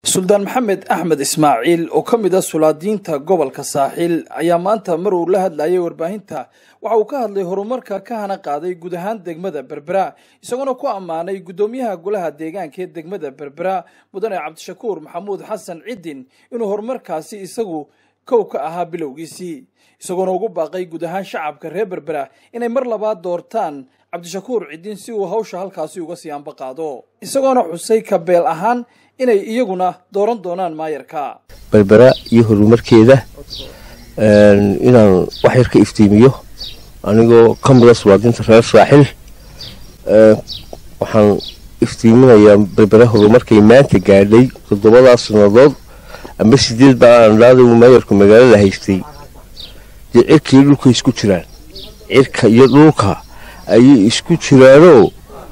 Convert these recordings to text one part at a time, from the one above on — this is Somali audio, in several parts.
suldaan maxamed axmed ismaaciil oo ka mid ah sulaadiinta gobolka saaxiil ayaa maanta mar uu la hadlayay warbaahinta waxa uu ka hadlay horumarka ka hana qaaday guud ahaan degmada berbera isagoona ku ammaanay guddoomiyaha golaha deegaanka ee degmada berbera mudane cabdishakuur maxamuud xasan ciddin inuu horumarkaasi isagu kow ka ahaa bilowgiisii isagoona ugu baaqay guud ahaan shacabka reer berbera inay mar labaad doortaan cabdishakuur ciddin si uu hawsha halkaasi uga sii ambaqaado isagoona xusay kabeel ahaan inay iyaguna dooran doonaan maayarka berbera iyo horumarkeeda inaan wax yar ka iftiimiyo anigoo ka mida sulaadinta reer saaxil waxaan iftiiminayaa berbera horumarkay maanta gaadhay toddobadaas sannadood amba sideed baa aan dhaaday uu maayarku magaalada haystay dee cirka iyo dhulka isku jiraan cirka iyo dhulka ayay isku jiraanoo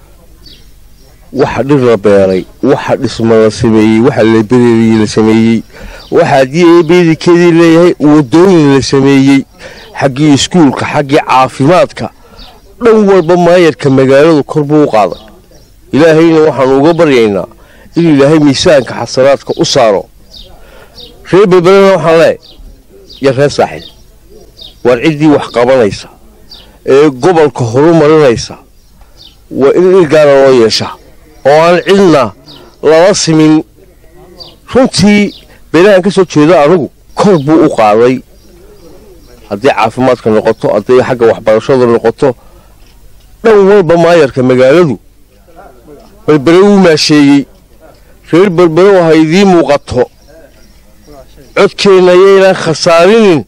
waxa dhir la beeray waxa dhisma la sameeyey waxa labereeriye la sameeyey waxa haddii eebeedikeedii leeyahay wadooyin la sameeyey xaggii iskuulka xaggii caafimaadka dhan walba maayarka magaaladu kor buu u qaaday ilaahayna waxaanu uga baryaynaa in ilaahay miisaanka xasanaadka u saaro reer berberena waxaan leeay iyo reer saaxil waar ciddii wax qabanaysa ee gobolka horumarinaysa waa in ilgaara loo yeeshaa oo aan cidna lala simin runtii beelahan ka soo jeedo anugu kor buu u qaaday hadday caafimaadka noqoto hadday xagga waxbarashada noqoto dhan walba maayarka magaaladu berbere wuu maasheeyey reer berbere ha idiin muuqato codkeenna yaynaan khasaarinin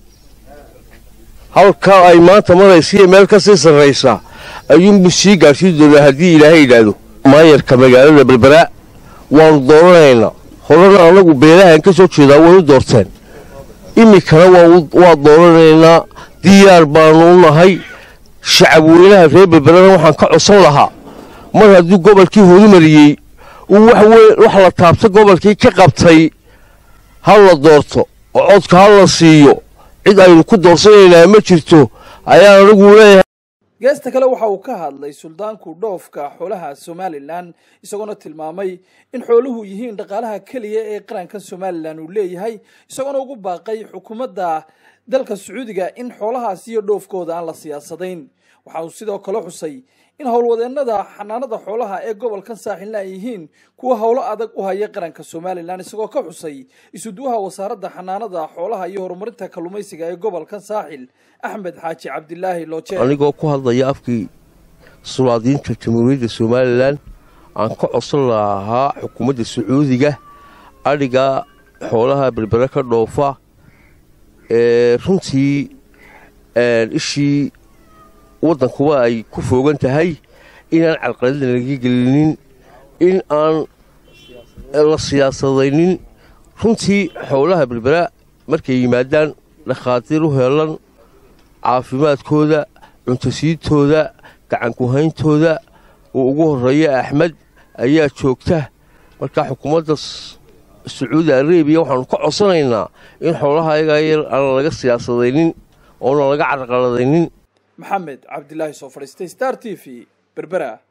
halkaa ay maanta maraysiiyo meel ka sii sarraysa ayuunbuu sii gaadhsii doonaa haddii ilaahay yidhaahdo maayarka magaalada berbera waanu dooranaynaa horena anagu beelahan ka soo jeedaa way u doorteen iminkana waa dooranaynaa diyaar baanu u nahay shacab weynaha reer berberena waxaan ka codsan lahaa mar hadduu gobolkii horumariyey uu wax la taabta gobolkii ka qabtay ha la doorto oo codka ha la siiyo cid aynu ku doorsanaynaa ma jirto ayaan anigu leeyahay geesta kale waxa uu ka hadlay suldaanku dhoofka xoolaha somalilan isagoona tilmaamay in xooluhu yihiin dhaqaalaha keliya ee qaranka somalilan uu leeyahay isagoona ugu baaqay xukuumadda dalka sacuudiga in xoolahaas iyo dhoofkooda aan la siyaasadayn waxa uu sidoo kale xusay in howlwadeennada xanaanada xoolaha ee gobolkan saaxilna ay yihiin kuwa howlo adag u haya qaranka somalilan isagoo ka xusay isuduwaha wasaaradda xanaanada xoolaha iyo horumarinta kalluumaysiga ee gobolkan saaxil axmed xaaji cabdilaahi looje anigoo ku hadlaya afkii sulaadiinta jamhuuriyadda somalilan aan ka codsan lahaa xukuumadda sacuudiga adhiga xoolaha berbere ka dhoofa ee runtii ishii waddankuba ay ku foogan tahay inaan carqaladda laga gelinin in aan la siyaasadaynin runtii xoolaha berbera markay yimaadaan dhakhaatiir u heelan caafimaadkooda cuntasiintooda gacankuhayntooda uu ugu horreeya axmed ayaa joogta marka xukuumadda sacuudi arabiya waxaanu ka codsanaynaa in xoolaha ayagaa yar aan laga siyaasadaynin oona laga carqaladaynin maxamed cabdilaahi soo fadhiistay star t v berbera